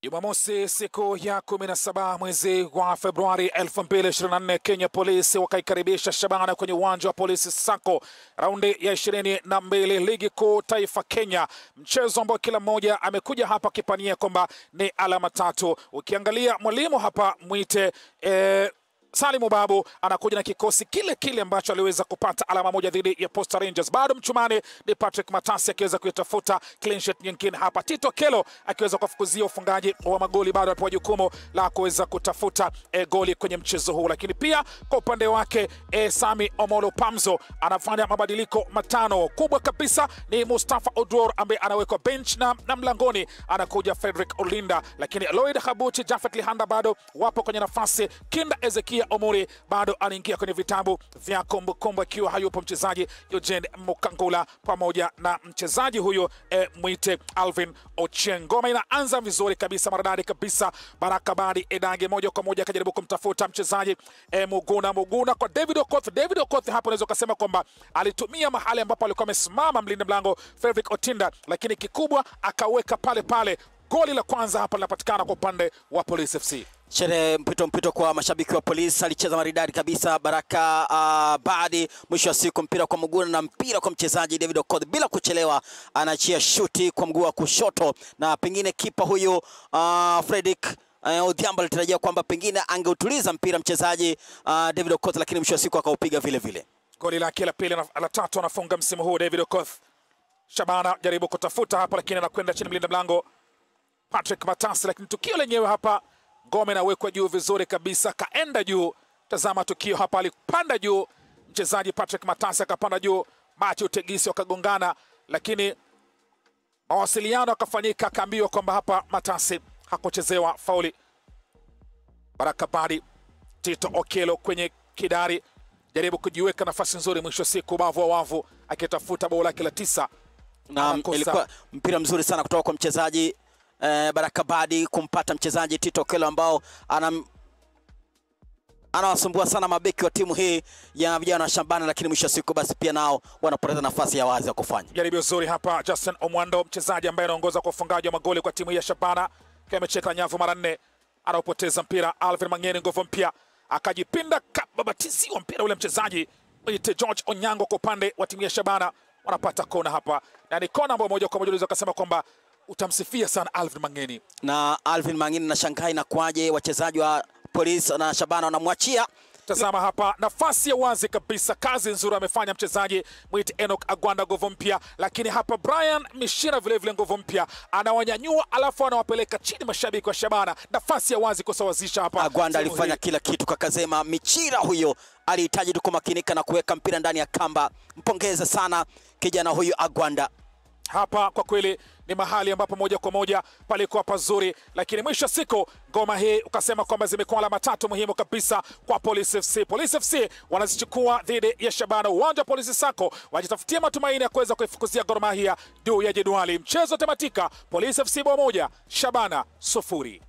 Jumamosi siku ya 17 mwezi wa Februari 2024, Kenya Polisi wakaikaribisha Shabana kwenye uwanja wa Polisi Sako, raundi ya ishirini na mbili ligi kuu taifa Kenya, mchezo ambao kila mmoja amekuja hapa akipania kwamba ni alama tatu. Ukiangalia mwalimu hapa mwite eh, Salimu Babu anakuja na kikosi kile kile ambacho aliweza kupata alama moja dhidi ya Posta Rangers. Bado mchumani ni Patrick Matasi akiweza kuitafuta clean sheet nyingine hapa. Tito Kelo akiweza kufukuzia ufungaji wa magoli, bado anapewa jukumu la kuweza kutafuta e, goli kwenye mchezo huu. Lakini pia kwa upande wake e, Sami Omolo Pamzo anafanya mabadiliko matano. Kubwa kabisa ni Mustafa Oduor ambaye anawekwa bench na, na mlangoni anakuja Frederick Olinda, lakini Lloyd Habuchi, Jafet Lihanda bado wapo kwenye nafasi. Kinda Ezekia Omuri bado anaingia kwenye vitabu vya kumbukumbu akiwa hayupo mchezaji Eugene Mukangula pamoja na mchezaji huyo e, mwite Alvin Ochieng. Ngoma inaanza vizuri kabisa, maridadi kabisa. Baraka Badi Edange moja kwa moja akajaribu kumtafuta mchezaji e, Muguna Muguna kwa David Okoth. David Okoth hapo unaweza ukasema kwamba alitumia mahali ambapo alikuwa amesimama mlinda mlango Fredrick Otinda, lakini kikubwa akaweka pale pale. Goli la kwanza hapa linapatikana kwa upande wa Police FC. Sherehe mpito mpito kwa mashabiki wa polisi, alicheza maridadi kabisa Baraka uh, Badi. Mwisho wa siku mpira kwa mguu na mpira kwa mchezaji David Okoth, bila kuchelewa anaachia shuti kwa mguu wa kushoto, na pengine kipa huyu uh, Fredrick uh, Odhiambo alitarajia kwamba pengine angeutuliza mpira mchezaji uh, David Okoth, lakini mwisho wa siku akaupiga vile vile. Goli lake la pili na la tatu anafunga msimu huu David Okoth. Shabana jaribu kutafuta hapa, lakini anakwenda chini mlinda mlango Patrick Matasi, lakini tukio lenyewe hapa ngome inawekwa juu vizuri kabisa, kaenda juu. Tazama tukio hapa, alipanda juu mchezaji Patrick Matasi akapanda juu, Mathew Tegisi wakagongana, lakini mawasiliano akafanyika, akaambiwa kwamba hapa Matasi hakuchezewa fauli. Baraka Badi, Tito Okelo kwenye kidari, jaribu kujiweka nafasi nzuri, mwisho siku ubavu wa wavu akitafuta bao lake la tisa. na Anakosa. ilikuwa mpira mzuri sana kutoka kwa mchezaji eh, Baraka Badi kumpata mchezaji Tito Kelo ambao anam anawasumbua sana mabeki wa timu hii ya vijana wa Shabana, lakini mwisho wa siku basi pia nao wanapoteza nafasi ya wazi ya kufanya. Jaribio zuri hapa, Justin Omwando, mchezaji ambaye anaongoza kwa ufungaji wa magoli kwa timu hii ya Shabana, akiwa amecheka nyavu mara nne, anaopoteza mpira. Alvin Mangeni, nguvu mpya, akajipinda kababatiziwa mpira ule mchezaji mwite George Onyango kwa upande wa timu ya Shabana, wanapata kona hapa, na ni kona ambayo moja kwa moja unaweza kusema kwamba utamsifia sana Alvin Mangeni. Na Alvin Mangini na Shanghai na kwaje wachezaji wa polisi na Shabana wanamwachia Tazama hapa nafasi ya wazi kabisa, kazi nzuri amefanya mchezaji mwite Enoch Agwanda nguvu mpya, lakini hapa Brian Mishira vilevile nguvu mpya anawanyanyua, alafu anawapeleka chini mashabiki wa Shabana. Nafasi ya wazi kusawazisha hapa. Agwanda Sehemu alifanya hii. kila kitu kakazema. Michira huyo alihitaji tu kumakinika na kuweka mpira ndani ya kamba. Mpongeze sana kijana huyu Agwanda. hapa kwa kweli ni mahali ambapo moja kwa moja palikuwa pazuri, lakini mwisho wa siku ngoma hii ukasema kwamba zimekuwa alama tatu muhimu kabisa kwa Police FC. Police FC wanazichukua dhidi ya Shabana, uwanja wa Polisi Sako, wajitafutia matumaini ya kuweza kuifukuzia Gor Mahia juu ya jedwali. Mchezo tematika, Police FC bao moja, Shabana sufuri.